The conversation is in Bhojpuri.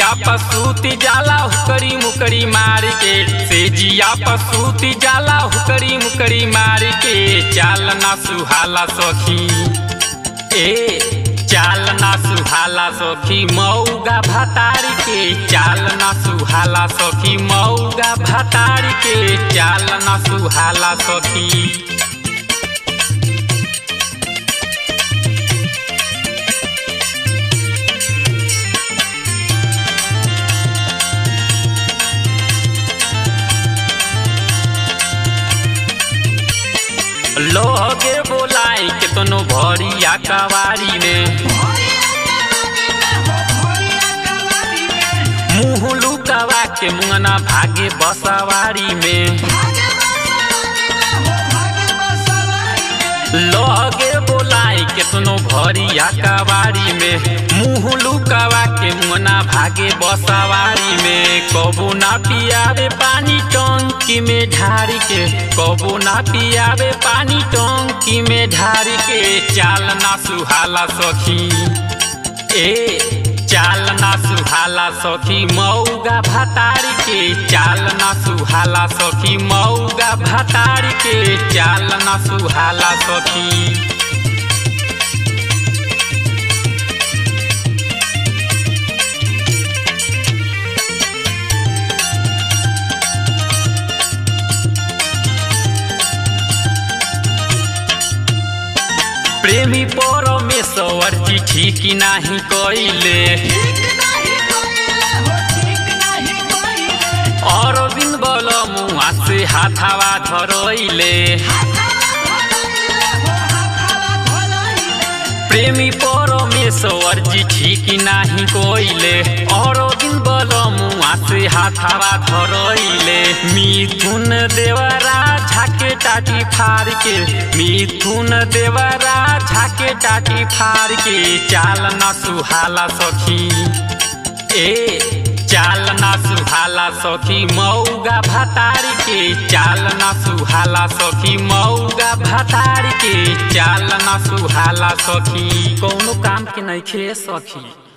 पसूती जाला हुकरी मुकरी मार के से जिया पसूती जाला हुकरी मुकरी मार के चाल ना सुहाला सखी ए चाल ना सुहाला सखी मऊगा भतार के चाल ना सुहाला सखी मऊगा भतार के चाल ना सुहाला सखी लोगे बोलाई के तनो भरिया कवारी में मुँह लुकावा के मुंगना भागे बसवारी में लगे बोलाई के तनो भरिया कवारी में मुँह लुकावा के मुंगना भागे बसवारी में कबो ना पियावे पानी टंकी में ढारी के कबो ना पियावे पानी टंकी में ढारी के चाल ना सुहाला सखी ए चाल ना सुहाला सखी मऊगा भतार के चाल ना सुहाला सखी मऊगा भतार के चाल ना सुहाला सखी प्रेमी परमेश्वर जी ठीक नाही कइले अरविंद बल मुआ से हाथावा धरइले प्रेमी परमेश्वर जी ठीक नाही कइले अरविंद बल मुआ से हाथावा धरइले मिथुन देवरा झाके टाटी फार के मिथुन देवरा झाके टाटी फार के चाल ना सुहाला सखी ए चाल ना सुहाला सखी मऊगा भतार के चाल ना सुहाला सखी मऊगा भतार के चाल ना सुहाला सखी कौनो काम के नहीं खे सखी